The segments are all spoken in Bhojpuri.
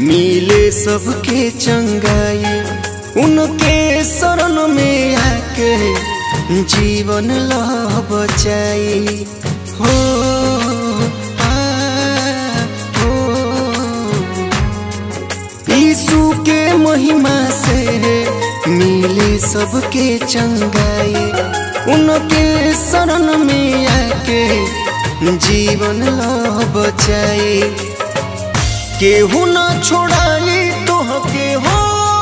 मिले सबके चंगाई उनके शरण में आके जीवन लह बचाई हो आ, हो यीशु के महिमा से मिले सबके चंगाई उनके शरण में आके जीवन लह बचाई केहू न छोड़ाई तोहके हो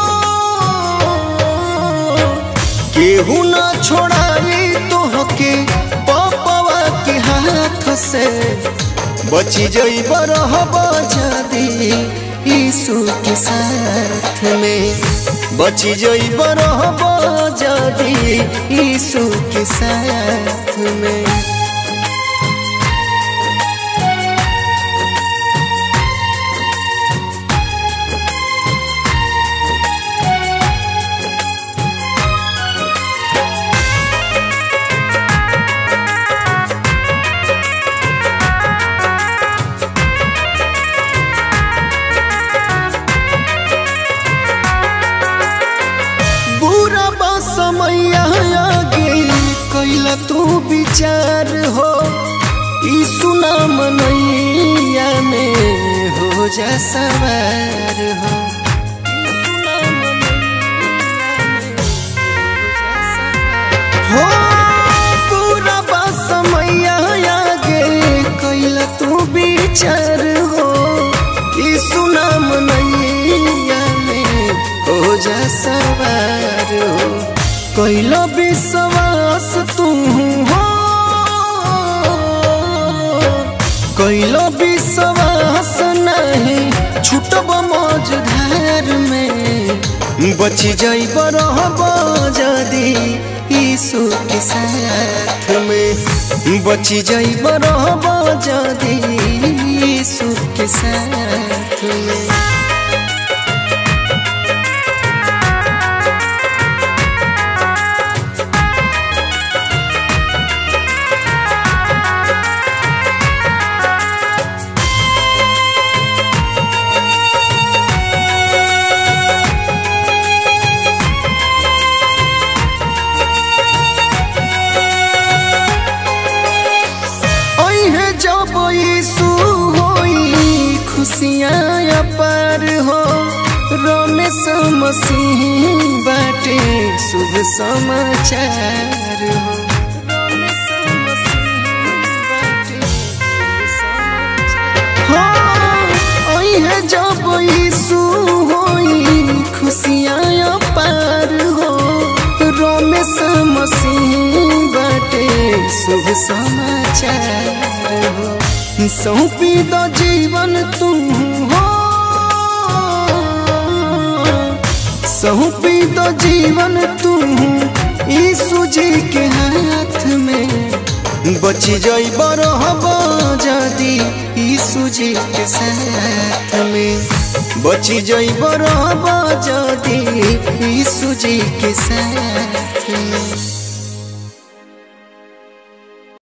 केहू न छोड़ाई तोहके पपवा के हाथ से बची जइब रहब जदी यीशु के साथ में बची जइब रहब जदी यीशु के साथ में बुरा बा समय आगे कैला तू विचार हो यीशु नाम नैया में हो जा सवार हो यीशु नाम हो पूरा बा समय आगे कैला तू विचार हो यीशु नाम नैया में हो जा सवार हो कैलो विश्वास तू हो कैलो विश्वास नहीं छूटब मौजधार में बची जाइब रहब जदी यीशु के साथ में बची जाइब रहब जदी यीशु के साथ में है जब यीशु होई खुशियाँ अपार हो रमेश मसीह बाटे शुभ समाचार हो रमेश मसीह बाटे शुभ समाचार हो ओई है जब यीशु होई खुशियाँ अपार हो रमेश मसीह बाटे शुभ समाचार हो सौंपी दो जीवन तुम हो सौंपी दो जीवन तुम यीशु जी के हाथ में बची जाइब रहब जदी यीशु जी के साथ में बची जाइब रहब जदी यीशु जी के साथ